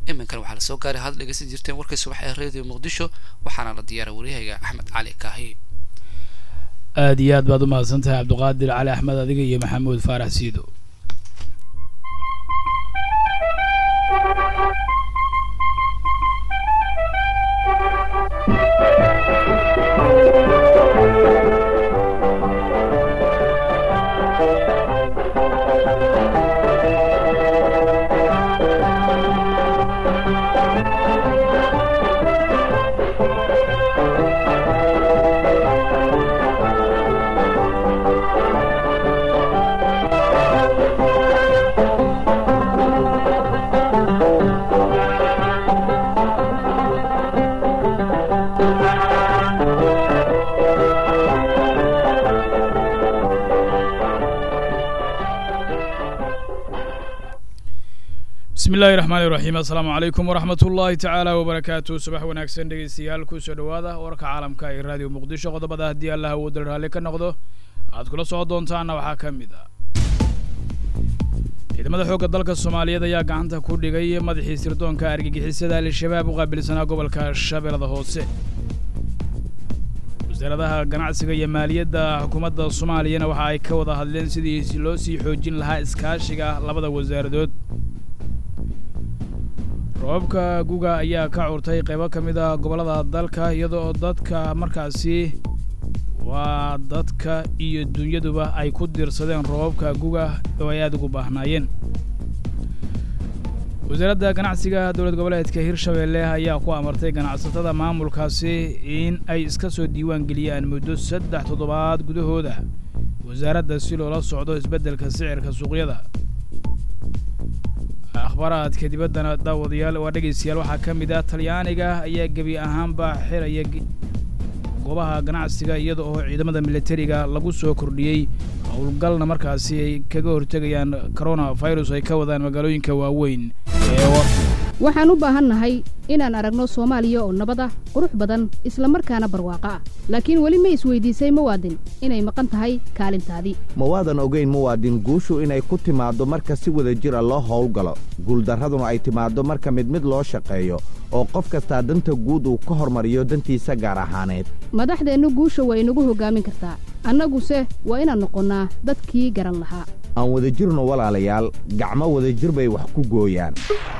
iminkan waxaa lasoo gaaray had dhegeysan jirteen warkay subax ee radio muqdisho waxaana la diyaaray waryahayga axmed cali kaahi aada iyo aad baad u mahadsan tahay cabdiqaadir cali axmed adiga iyo maxamuud faarax siido bismi illaahi raxmaani raxiim assalaamu calaykum waraxmat ullaahi tacaala wabarakaatu subax wanaagsan dhegeystayaal kusoo dhowaada warka caalamka ee raadiyo muqdisho qodobada haddii allah awoodal raalli ka noqdo aad kula socon doontaana waxaa ka mid ah ciidamada xoogga dalka soomaaliyeed ayaa gacanta ku dhigay madaxii sirdoonka argagixisada al-shabaab u qaabilsanaa gobolka shabeellada hoose wasaaradaha ganacsiga iyo maaliyadda xukuumadda soomaaliyana waxa ay ka wada hadleen sidii loo sii xoojin lahaa iskaashiga labada wasaaradood roobabka guga ayaa ka curtay qaybo ka mid ah gobollada dalka iyadoo dadka markaasi waa dadka iyo dunyaduba ay ku diirsadeen roobabka guga oo ay aada ugu baahnaayeen wasaaradda ganacsiga dowlad goboleedka hirshabeelle ayaa ku amartay ganacsatada maamulkaasi in ay iska soo diiwaan geliyaan muddo saddex toddobaad gudahooda wasaaradda si loola socdo isbeddelka sicirka suuqyada akhbaaraadka dibaddana daawadayaal waa dhegaystayaal waxaa ka mid ah talyaaniga ayaa gebi ahaanba xiraya goobaha ganacsiga iyada oo ciidamada militariga lagu soo kordhiyey howlgalna markaasi ay kaga hortegayaan corona virus ay ka wadaan magaalooyinka waaweyn waxaan u baahannahay inaan aragno soomaaliya oo nabad ah qurux badan isla markaana barwaaqo ah laakiin weli ma isweydiisay muwaadin inay maqan tahay kaalintaadii ma waadan ogayn muwaadin guushu inay ku timaaddo marka si wada jir a loo howlgalo guuldarraduna ay timaaddo marka mid mid loo shaqeeyo oo qof kastaa danta guud uu ka hormariyo dantiisa gaar ahaaneed madaxdeennu guusha waa inagu hoggaamin kartaa annaguse waa inaan noqonnaa dadkii garan lahaa aan wada jirno walaalayaal gacmo wadajir bay wax ku gooyaan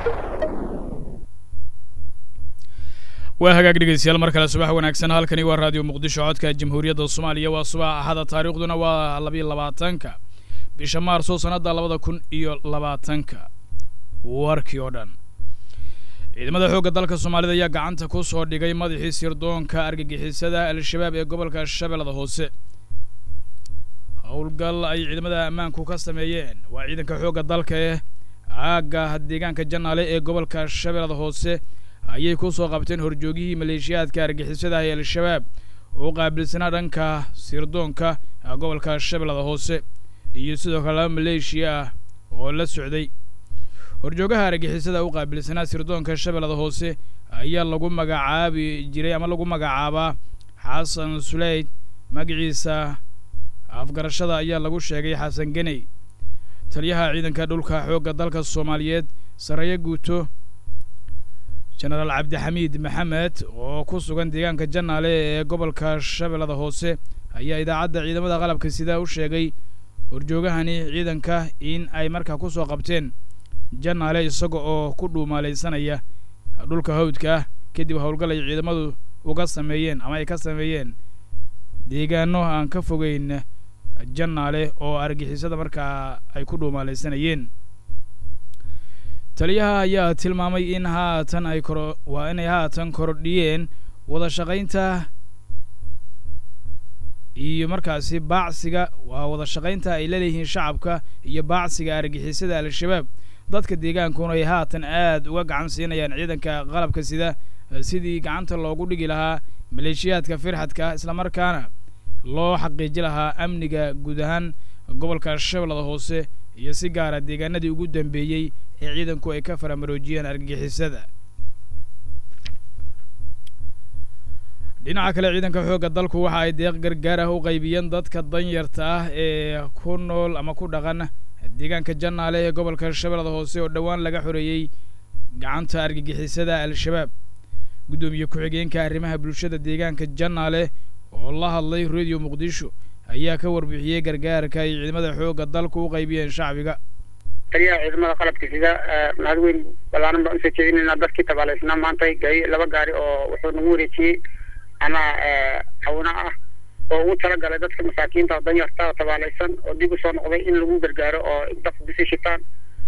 waa hagaag dhegeystayaal mar kale subax wanaagsan halkani waa raadiyo muqdisho codka jamhuuriyadda soomaaliya waa subax axada taariikhduna waa labiyo labaatanka bisha maarso sannadda labada kun iyo labaatanka warkii oo dhan ciidamada xoogga dalka soomaalida ayaa gacanta ku soo dhigay madaxii sirdoonka argagixisada al-shabaab ee gobolka shabeellada hoose howlgal ay ciidamada ammaanku ka sameeyeen waa ciidanka xoogga dalka ee aagga deegaanka janaale ee gobolka shabeellada hoose ayay ku soo qabteen horjoogihii maleeshiyaadka argixisada ee al-shabaab oo qaabilsanaa dhanka sirdoonka gobolka shabeellada hoose iyo sidoo kale laba maleeshiya ah oo la socday horjoogaha argixisada u qaabilsanaa sirdoonka shabeellada hoose ayaa lagu magacaabi jiray ama lagu magacaabaa xasan suleyd magaciisa afgarashada ayaa lagu sheegay xasan geney taliyaha ciidanka dhulka xoogga dalka soomaaliyeed sarreeye guuto jenaraal cabdixamiid maxamed oo ku sugan deegaanka janaale ee gobolka shabeellada hoose ayaa idaacadda ciidamada qalabka sida u sheegay horjoogahani ciidanka in ay markaa ku soo qabteen janaale isaga oo ku dhuumaalaysanaya dhulka hawdka ah kadib howlgal ay ciidamadu uga sameeyeen ama ay ka sameeyeen deegaano aan ka fogeyn janaale oo argixisada markaa ay ku dhuumaalaysanayeen taliyaha ayaa tilmaamay in haatan ay koro waa inay haatan kordhiyeen wada shaqaynta iyo markaasi baacsiga waa wada shaqaynta ay laleeyihiin shacabka iyo baacsiga argixisada al-shabaab dadka deegaankuna ay haatan aad uga gacan siinayaan ciidanka qalabka sida sidii gacanta loogu dhigi lahaa maleeshiyaadka firxadka islamarkaana loo xaqiiji lahaa amniga guud ahaan gobolka shabeellada hoose iyo si gaara deegaanadii ugu dambeeyey ee ciidanku ay ka faramaroojiyeen argagixisada dhinaca kale ciidanka xoogga dalku waxa ay deeq gargaar ah u qaybiyeen dadka danyarta ah ee ku nool ama ku dhaqan deegaanka jannaale ee gobolka shabeellada hoose oo dhowaan laga xoreeyey gacanta argagixisada al-shabaab guddoomiye ku-xigeenka arrimaha bulshada deegaanka jannaale oo la hadlay radio muqdisho ayaa ka warbixiyey gargaarka ay ciidamada xoogga dalku u qaybiyeen shacbiga taliyaha ciidamada qalabka sida mahad weyn ballaaran baan usoo jeedinaynaa dadkii tabaalaysnaa maanta gaari laba gaari oo wuxuu nagu wareejiyey ama hawna ah oo ugu talagalay dadka masaakiinta oo danyarta oo tabaalaysan oo dib usoo noqday in lagu gargaaro oo dadku bisi shitaan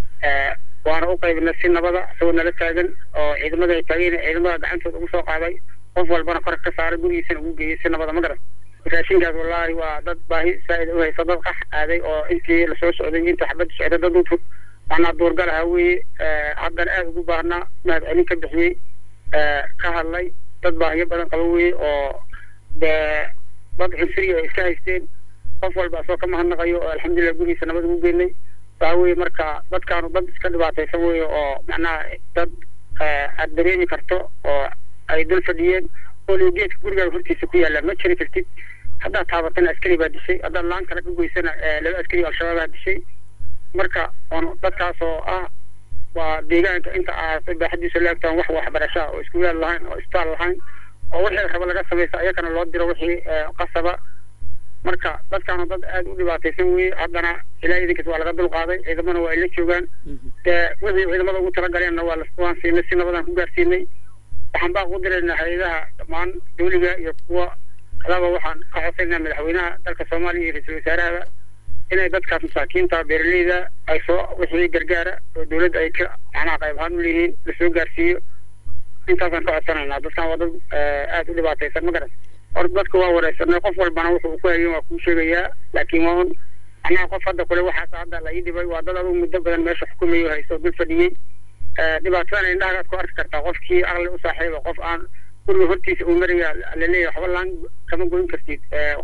waana u qaybinay si nabada isagoo nala taagan oo ciidamada ay taageen ciidamada gacantooda ugu soo qaaday qof walbana kor ka saaray gurigiisana ugu geeyey si nabada ma garan raashinkaas wallaahi waa dad baahi saa'id u haysa dad qax aaday oo intii lasoo socday intii xabadda socday dad u macnaa duurgal ahaa weeye haddana aada ugu baahnaa mahad celin ka bixiyey ka hadlay dad baahiyo badan qaba weeye oo dee dad cunsuriya ay iska haysteen qof walba asoo ka mahadnaqayo oo alxamdulilah gurigiisa nabad ugu geynay waxa weeye marka dadkaanu dad iska dhibaataysan weeye oo macnaha dad aad dareemi karto oo ay dul fadhiyeen oo geedka gurigaaga hortiisa ku yaalla ma jiri kartid haddaad taabatana askari baa dishay haddaad laan kale ka goysana laba askari al-shabaabaa dishay marka on dadkaas oo ah waa deegaanka inta aad baaxadiisa laagtaan wax waxbarashaa oo iskuulaad lahayn oo isbitaal lahayn oo wixii raba laga samaysa ayakana loo diro wixii qasaba marka dadkaana dad aada u dhibaataysan weye haddana ilaa idinkas waa laga dulqaaday ciidamana waa ay la joogaan dee wixii ciidamada ugu talagaleenna waa waan siinay si nabadaan ku gaarsiinay waxaan baa ugu diraynaa hay-adaha dhammaan dawliga iyo kuwa kalaba waxaan ka codsaynaa madaxweynaha dalka soomaaliya iyo ra-iisul wasaarahaba inay dadkaas masaakiinta beeraleyda ay soo wixii gargaara oo dawladda ay ka macnaha qayb ahaan u leeyihiin lasoo gaarsiiyo intaasaan ka codsanaynaa dadkan waa dad aada u dhibaataysan ma garan horta dadka waa wareysanay qof walbana wuxuu ku hayen waa kuu sheegayaa laakiin waa un macnaha qof hadda kule waxaas hadda la ii dhibay waa dad adugu muddo badan meesha xukumayo haysto dul fadhiyey dhibaatadan indhahagaad ku arki kartaa qofkii aqli u saaxiiba qof aan guriga hortiisa uu maraya laleeyahay waxba laan kama goyn kartid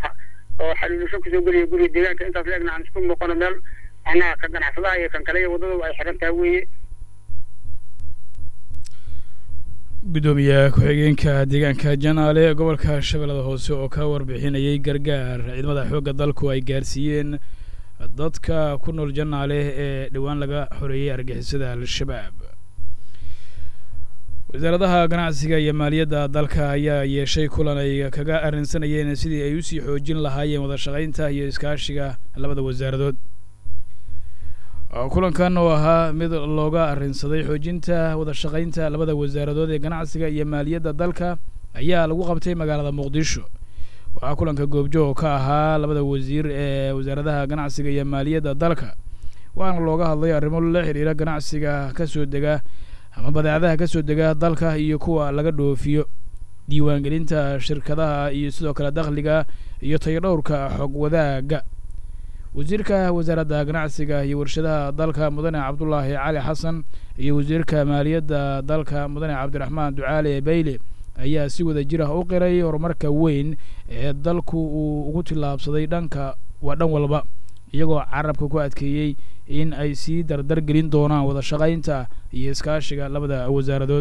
oo xaliilusho kusoo geliya guriga deegaanka intaas leegna aan isku muuqano meel macnaha ka ganacsadaha iyo kan kale iyo waddadaba ay xiran tahay weeye guddoomiye ku-xigeenka deegaanka janaale ee gobolka shabeellada hoose oo ka warbixinayay gargaar ciidamada xoogga dalku ay gaarsiiyeen dadka ku nool janaale ee dhowaan laga xoreeyey argixisada al-shabaab wasaaradaha ganacsiga iyo maaliyadda dalka ayaa yeeshay kulan ay kaga arrinsanayeen sidii ay usii xoojin lahaayeen wada shaqaynta iyo iskaashiga labada wasaaradood kulankan oo ahaa mid looga arrinsaday xoojinta wada shaqaynta labada wasaaradood ee ganacsiga iyo maaliyadda dalka ayaa lagu qabtay magaalada muqdisho waxaa kulanka goobjoog ka ahaa labada wasiir ee wasaaradaha ganacsiga iyo maaliyadda dalka waxaana looga hadlay arrimo la xidhiira ganacsiga kasoo dega ama badeecadaha kasoo dega dalka iyo kuwa laga dhoofiyo diiwaangelinta shirkadaha iyo sidoo kale dakhliga iyo tayodhowrka xog wadaagga wasiirka wasaaradda ganacsiga iyo warshadaha dalka mudane cabdulaahi cali xasan iyo wasiirka maaliyadda dalka mudane cabdiraxmaan ducaale bayle ayaa si wada jir ah u qiray horumarka weyn ee dalku uu ugu tillaabsaday dhanka waa dhan walba iyagoo carabka ku adkeeyey in ay sii dardar gelin doonaan wada shaqaynta iyo iskaashiga labada wasaaradood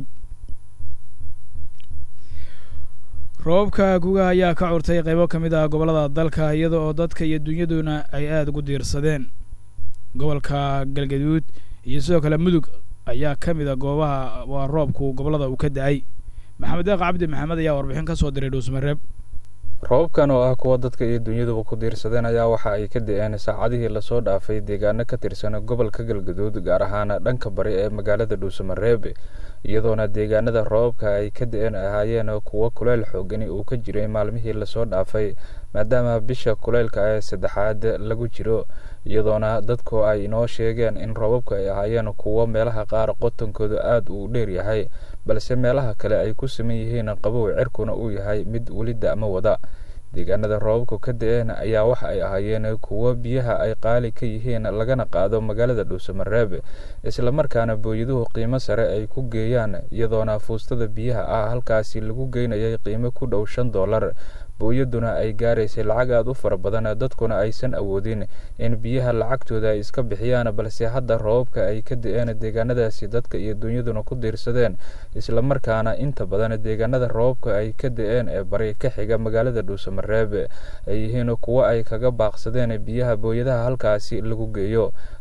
roobabka guga ayaa ka curtay qaybo ka mid ah gobollada dalka iyada oo dadka iyo dunyaduna ay aada ugu diirsadeen gobolka galgaduud iyo sidoo kale mudug ayaa ka mid a goobaha waa roobku gobollada uu ka da-ay maxamed deeq cabdi maxamed ayaa warbixin ka soo diray dhuusmareeb roobabkan oo ah kuwa dadka iyo dunyaduba ku diirsadeen ayaa waxa ay ka da-een saacadihii lasoo dhaafay deegaano ka tirsan gobolka galgaduud gaar ahaan dhanka bari ee magaalada dhuusamareebe iyadoona deegaanada roobabka ay ka da-een ahaayeen kuwo kuleyl xoogani uu ka jiray maalmihii lasoo dhaafay maadaama bisha kuleylka ee saddexaad lagu jiro iyadoona dadku ay inoo sheegeen in roobabku ay ahaayeen kuwo meelaha qaar qotonkooda aada uu dheer yahay balse meelaha kale ay ku siman yihiin qabow cirkuna uu yahay mid weli da-mo wada deegaanada roobabku ka da-een ayaa waxa ay ahaayeen kuwo biyaha ay qaali ka yihiin lagana qaado magaalada dhuusamareeb islamarkaana booyaduhu qiimo sare ay ku geeyaan iyadoona fuustada biyaha ah halkaasi lagu geynayay qiimo ku dhow shan dollar booyaduna ay gaaraysay lacag aada u fara badan dadkuna aysan awoodin in biyaha lacagtooda ay iska bixiyaan balse hadda roobabka ay ka da-een deegaanadaasi dadka iyo dunyaduna ku diirsadeen islamarkaana inta badan deegaanada roobabka ay ka da-een ee bari ka xiga magaalada dhuusamareeb ay yihiin kuwo ay kaga baaqsadeen biyaha booyadaha halkaasi lagu geeyo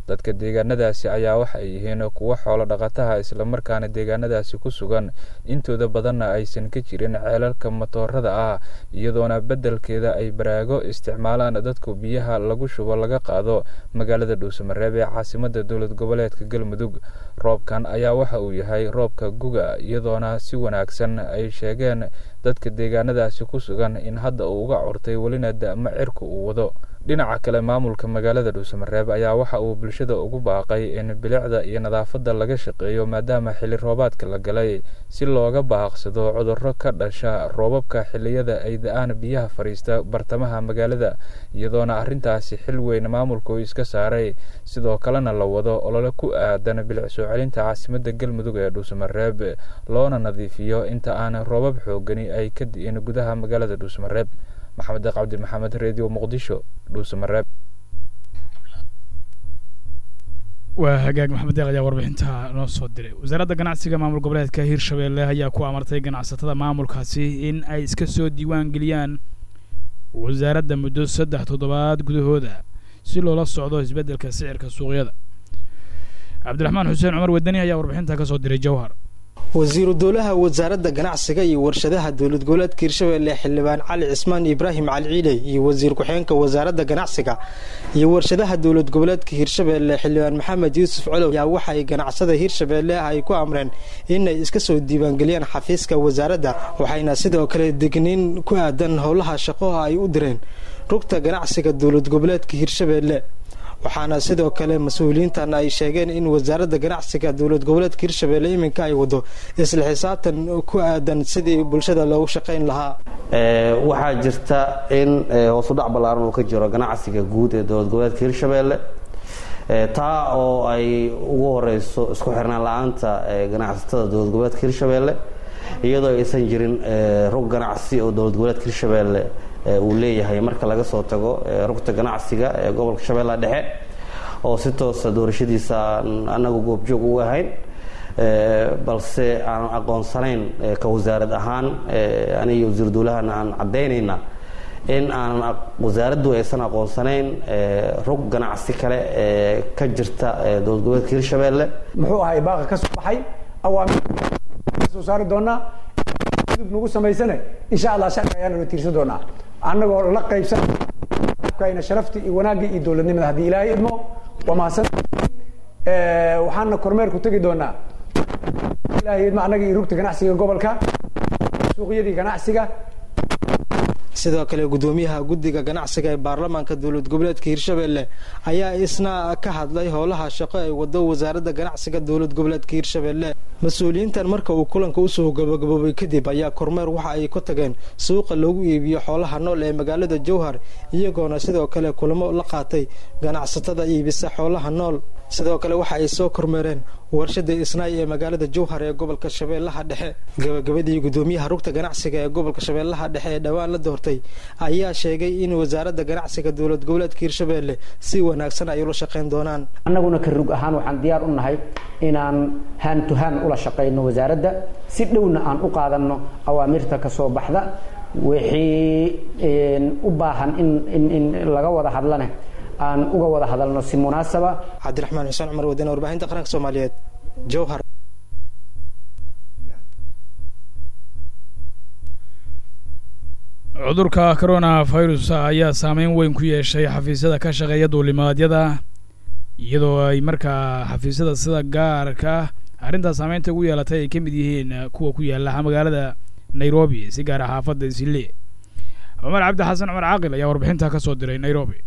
dadka deegaanadaasi ayaa waxa ay yihiin kuwo xoolo dhaqataha islamarkaana deegaanadaasi ku sugan intooda badanna aysan ka jirin ceelalka matoorada ah iyadoona beddelkeeda ay baraago isticmaalaan dadku biyaha lagu shubo laga qaado magaalada dhuusamareeb ee caasimada dowlad goboleedka galmudug roobkan ayaa waxa uu yahay roobka guga iyadoona si wanaagsan ay sheegeen dadka deegaanadaasi ku sugan in hadda uu uga curtay welina da'mo cirka uu wado dhinaca kale maamulka magaalada dhuusamareeb ayaa waxa uu bulshada ugu baaqay in bilicda iyo nadaafadda laga shaqeeyo maadaama xilli roobaadka la galay si looga baaqsado cudurro ka dhasha roobabka xilliyada ay da-aan biyaha fadhiista bartamaha magaalada iyadoona arrintaasi xil weyn maamulka uu iska saaray sidoo kalena la wado olole ku aadan bilic soo celinta caasimadda galmudug ee dhuusamareeb loona nadiifiyo inta aan roobab xoogani ay ka di'in gudaha magaalada dhuusamareeb maxamed deeq cabdi maxamed redio muqdisho dhuusamareeb waa hagaag maxamed deeq ayaa warbixinta noo soo diray wasaaradda ganacsiga maamul goboleedka hirshabeelle ayaa ku amartay ganacsatada maamulkaasi in ay iska soo diiwaan geliyaan wasaaradda muddo saddex toddobaad gudahooda si loola socdo isbeddelka sicirka suuqyada cabdiraxmaan xuseen cumar wadani ayaa warbixinta ka soo diray jawhar wasiiru dowlaha wasaaradda ganacsiga iyo warshadaha dowlad goboleedka hirshabeelle xildhibaan cali cismaan ibraahim cali ciiley iyo wasiir ku-xigeenka wasaaradda ganacsiga iyo warshadaha dowlad goboleedka hirshabeelle xildhibaan maxamed yuusuf colow ayaa waxay ganacsada hirshabeelle ay ku amreen inay iska soo diiwaangeliyaan xafiiska wasaaradda waxayna sidoo kale degniin ku aadan howlaha shaqo ay u direen rugta ganacsiga dowlad goboleedka hirshabeelle waxaana sidoo kale mas-uuliyiintan ay sheegeen in wasaaradda ganacsiga dowlad goboleedka hirshabeelle iminka ay wado isla xisaabtan ku aadan sidii bulshada loogu shaqayn lahaa waxaa jirta in hoosudhac ballaaran uu ka jiro ganacsiga guud ee dowlad goboleedka hirshabeelle taa oo ay ugu horeyso isku xirnaan la-aanta ganacsatada dowlad goboleedka hirshabeelle iyadoo aysan jirin rug ganacsi oo dowlad goboleedka hirshabeelle uu leeyahay marka laga soo tago rugta ganacsiga ee gobolka shabeellaha dhexe oo si toosa doorashadiisa aan anagu goobjoog ugu ahayn balse aanan aqoonsanayn ka wasaarad ahaan aniga wasiir dowlahana aan caddaynayna in aanan wasaaraddu aysan aqoonsanayn rug ganacsi kale ee ka jirta dowlad goboleedka hirshabeelle muxuu ahay baaqa ka soo baxay awaamir soo saari doonaa dib nagu samaysane insha allah sharci ayaanu la tiirsan doonaa annagoo la qaybsan kayna sharaftii iyo wanaaggii iyo dowladnimada haddii ilaahay idmo waa mahadsan waxaana kormeerku tegi doonaa ilaahay idmo annaga iyo rugta ganacsiga gobolka suuqyadii ganacsiga sidoo kale gudoomiyaha guddiga ganacsiga ee baarlamaanka dowlad goboleedka hirshabeelle ayaa isna ka hadlay howlaha shaqo ay wado wasaaradda ganacsiga dowlad goboleedka hirshabeelle mas-uuliyiintan marka uu kulanka usoo gabagaboobay kadib ayaa kormeer waxa ay ku tageen suuqa loogu iibiyo xoolaha nool ee magaalada jowhar iyagoona sidoo kale kulamo la qaatay ganacsatada iibisa xoolaha nool sidoo kale waxa ay soo kormeereen warshada isnaay ee magaalada jowhar ee gobolka shabeellaha dhexe gabagabadii gudoomiyaha rugta ganacsiga ee gobolka shabeellaha dhexe ee dhowaan la doortay ayaa sheegay in wasaaradda ganacsiga dowlad goboleedka hirshabeelle si wanaagsan ay ula shaqayn doonaan annaguna ka rug ahaan waxaan diyaar u nahay inaan haan to haan ula shaqayno wasaaradda si dhowna aan u qaadanno awaamirta ka soo baxda wixii u baahan in laga wada hadlane aan uga wada hadalno si munaasaba cabdiraxmaan xuseen cumar wadane warbaahinta qaranka soomaaliyeed jowhar cudurka corona virus ayaa saameyn weyn ku yeeshay xafiisyada ka shaqeeya duulimaadyada iyadoo ay markaa xafiisyada sida gaarka arrintaas saameynta ugu yeelatay ay ka mid yihiin kuwa ku yaala magaalada nairobi si gaara xaafadda isile cumar cabdi xasan cumar caaqil ayaa warbixinta ka soo diray nairobi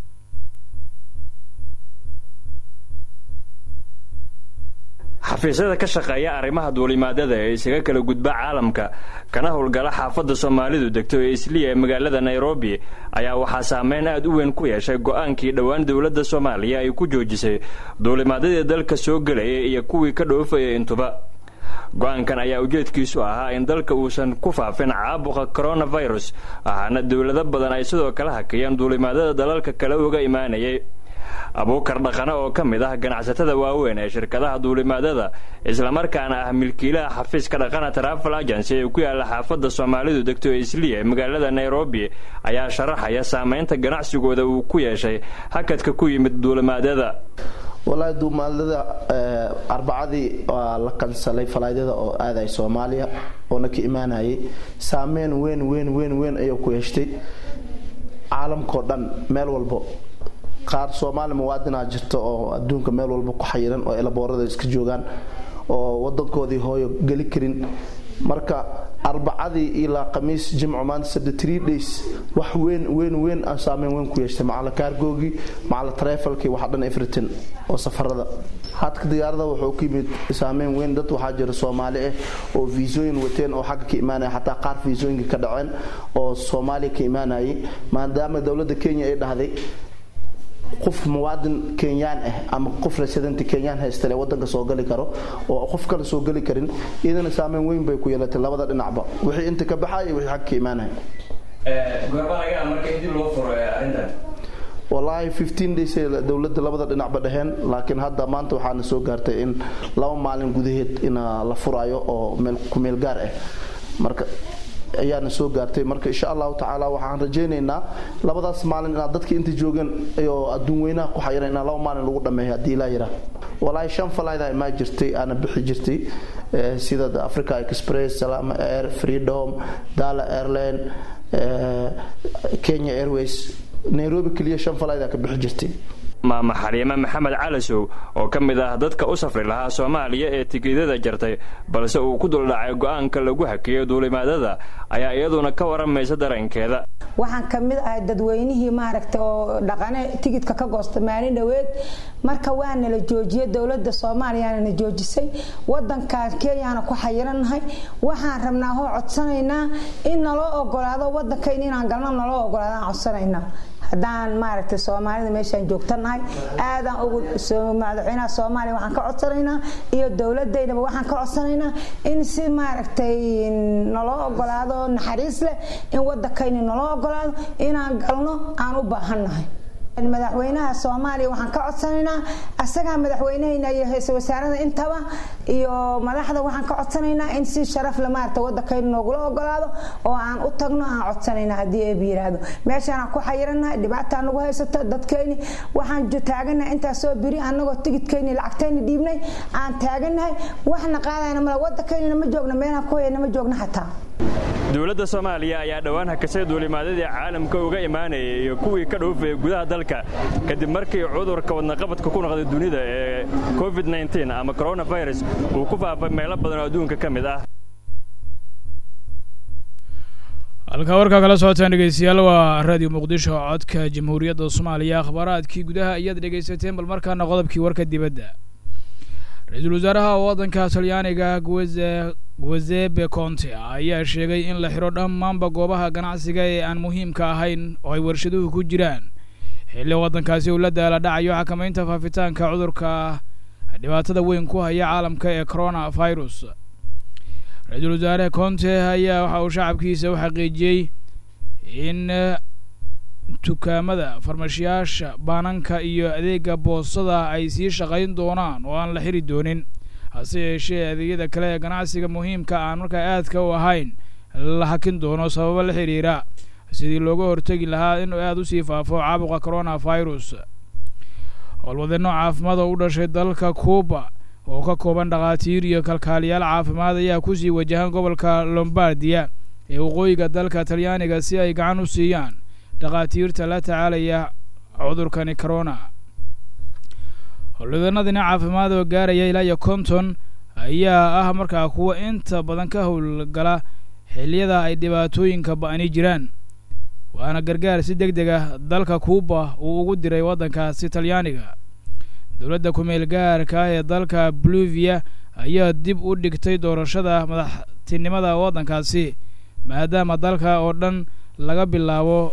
xafiisyada ka shaqeeya arrimaha duulimaadada ee isaga kala gudba caalamka kana howlgala xaafadda soomaalidu degto ee isliya ee magaalada nairobi ayaa waxaa saameyn aad u weyn ku yeeshay go-aankii dhowaan dowladda soomaaliya ay ku joojisay duulimaadyadii dalka soo gelaya iyo kuwii ka dhoofaya intuba go-aankan ayaa ujeedkiisu ahaa in dalka uusan ku faafin caabuqa coronavirus waxaana dowlado badan ay sidoo kale hakiyeen duulimaadyada dalalka kale uga imaanayay abuukar dhaqane oo ka mid ah ganacsatada waaweyn ee shirkadaha duulimaadada islamarkaana ah milkiilaha xafiiska dhaqana trafal agency ee ku yaalla xaafadda soomaalidu degto isliya ee magaalada nairobi ayaa sharaxaya saameynta ganacsigooda uu ku yeeshay hakadka ku yimid duulimaadyada walaahi duumaalada arbacadii waa la kansalay falaadyada oo aaday soomaaliya oona ka imaanayay saameyn weyn weyn weyn weyn ayuu ku yeeshtay caalamkao dhan meel walbo qaar soomaali muwaadinaa jirta oo adduunka meel walba ku xayiran oo elaboorada iska joogaan oo wadankoodii hooyo geli karin marka arbacadii ilaa khamiis jimco maanta sadde three days wax weyn weyn weyn aan saameyn weyn ku yeeshtay macala kaargoogii macala trefalkii waxa dhan everton oo safarada hadka diyaarada wuxuu ku yimid saameyn weyn dad waxaa jira soomaali ah oo viisooyin wateen oo xagga ka imaanaya xataa qaar viisooyinka ka dhaceen oo soomaaliya ka imaanayay maadaama dowladda kenya ay dhahday qof muwaadin kenyaan ah ama qof residenti kenyaan haystale wadanka soo gali karo oo qof kale soo geli karin iyadana saameyn weyn bay ku yeelatay labada dhinacba wixii inta ka baxaya wixii xag ka imaanaya walaahi fifteen days dowladda labada dhinacba dhaheen laakiin hadda maanta waxaana soo gaartay in laba maalin gudaheed in la furayo oo meel kumeel gaar ah marka ayaana soo gaartay marka insha allahu tacaala waxaan rajaynaynaa labadaas maalin inaad dadka inta joogeen oo adduun weynaha ku xayiran inaa laba maalin lagu dhameeyo haddii ilaa yiraa walaahi shan falayda imaa jirtay aana bixi jirtay sida africa express salama air freedom dala airline kenya airways nairobi keliya shan falayda ka bixi jirtay maama xaliime maxamed calasow oo ka mid ah dadka u safri lahaa soomaaliya ee tigidada jartay balse uu ku duldhacay go'aanka lagu hakeeyo duulimaadada ayaa iyaduna ka waramaysa dareenkeeda waxaan ka mid ahay dadweynihii maaragta oo dhaqane tigidka ka goosta maalin dhoweed marka waa nala joojiyey dowladda soomaaliyaana na joojisay wadankan kenyaana ku xayirannahay waxaan rabnaa hoo codsanaynaa in naloo ogolaado wadankayn inaan galno naloo ogolaadaan codsanaynaa haddaan maaragtay soomaalida meeshaan joogtanahay aadaan ugu madaxweynaha soomaaliya waxaan ka codsanaynaa iyo dowladaynaba waxaan ka codsanaynaa in si maaragtay naloo ogolaado naxariis leh in wadankayni naloo ogolaado inaan galno aan u baahannahay madaxweynaha soomaaliya waxaan ka codsanaynaa asagaa madaxweynehayna iyo hayse wasaarada intaba iyo madaxda waxaan ka codsanaynaa in si sharaf le maarata wadankayna noogula ogolaado oo aan u tagno aan codsanaynaa haddii eeb yiraahdo meeshaanaan ku xayirannahay dhibaataa nagu haysato dadkayni waxaan taaganahay intaasoo biri annagoo tigidkayni lacagtayni dhiibnay aan taaganahay waxna qaadayna male wadankaynina ma joogno meelaan ku hayana ma joogno xataa dowladda soomaaliya ayaa dhowaan hakasay duulimaadadii caalamka uga imaanayay iyo kuwii ka dhoofayay gudaha dalka kadib markii cudurka wadnaqabadka ku noqday dunida ee covid ama coronavirus uu ku faafay meelo badan oo adduunka ka mid ah halkaa warkaa kala socotaan dhegeystayaal waa raadiyo muqdisho codka jamhuuriyadda soomaaliya akhbaaraadkii gudaha ayaad dhegaysateen bal markaana qodobkii warka dibadda ra-iisul wasaaraha waddanka talyaaniga gueze guezebe conte ayaa sheegay in la xidho dhammaanba goobaha ganacsiga ee aan muhiimka ahayn oo ay warshaduhu ku jiraan xilli waddankaasi uu la daala dhacayo xakamaynta faafitaanka cudurka dhibaatada weyn ku haya caalamka ee corona virus ra-iisul wasaare conte ayaa waxa uu shacabkiisa u xaqiijiyey in dukaamada farmashiyaasha baananka iyo adeega boosada ay sii shaqayn doonaan oo aan la xiri doonin hase yeeshee adeegyada kale ee ganacsiga muhiimka aan markaa aadka u ahayn la hakin doono sababo la xidhiira sidii looga hortegi lahaa inuu aada usii faafo caabuqa corona virus howlwadeenno caafimaad oo u dhashay dalka cuuba oo ka kooban dhakhaatiir iyo kalkaaliyaal caafimaad ayaa kusii wajahan gobolka lombardiya ee waqooyiga dalka talyaaniga si ay gacan u siiyaan dhakhaatiirta la tacaalaya cudurkani corona howlwadeenadina caafimaad oo gaaraya ilaa iyo konton ayaa ah markaa kuwa inta badan ka howlgala xilliyada ay dhibaatooyinka ba'ani jiraan waana gargaar si deg deg ah dalka cuuba uu ugu diray waddankaasi talyaaniga dowladda ku-meel gaarka ee dalka bolivia ayaa dib u dhigtay doorashada madaxtinimada waddankaasi maadaama dalka oo dhan laga bilaabo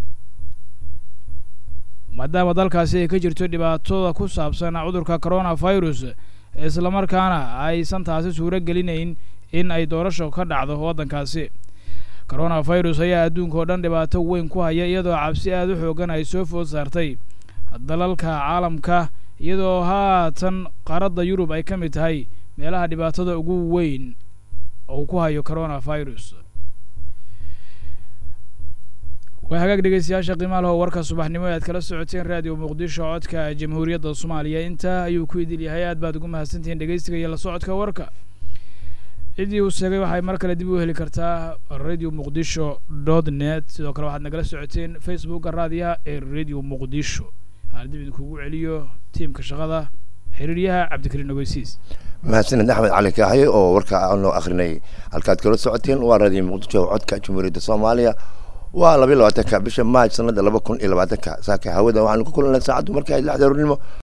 maadaama dalkaasi ay ka jirto dhibaatada ku saabsan cudurka corona virus islamarkaana aysan taasi suuro gelinayn in ay doorasho ka dhacdo waddankaasi corona virus ayaa adduunka oo dhan dhibaato weyn ku haya iyadoo cabsi aada u xoogan ay soo food saartay dalalka caalamka iyadoo haatan qaaradda yurub ay ka mid tahay meelaha dhibaatada ugu weyn uu ku hayo corona virus waa hagaag dhegeystayaasha qiimaha leho warka subaxnimo e aad kala socoteen raadiyo muqdisho codka jamhuuriyadda soomaaliya intaa ayuu ku idil yahay aad baad ugu mahadsantihiin dhegeystiga iyo la socodka warka ciddii uu sheegay waxay mar kale dib u heli kartaa radio muqdisho dot net sidoo kale waxaad nagala socoteen facebooka raadiyaha ee radio muqdisho aan dib idinkugu celiyo tiimka shaqada xiriiryaha cabdikariin ogeysiis mahadsaned axmed cali kaahaye oo warka aan loo akrinay halkaad kala socoteen waa radio muqdisho codka jamhuuriyadda soomaaliya waa labayo labaatanka bisha maaj sanada laba kun iyo labaatanka saaka hawada waxaanu ku kulanay saacaddu markii ay lixda hornimo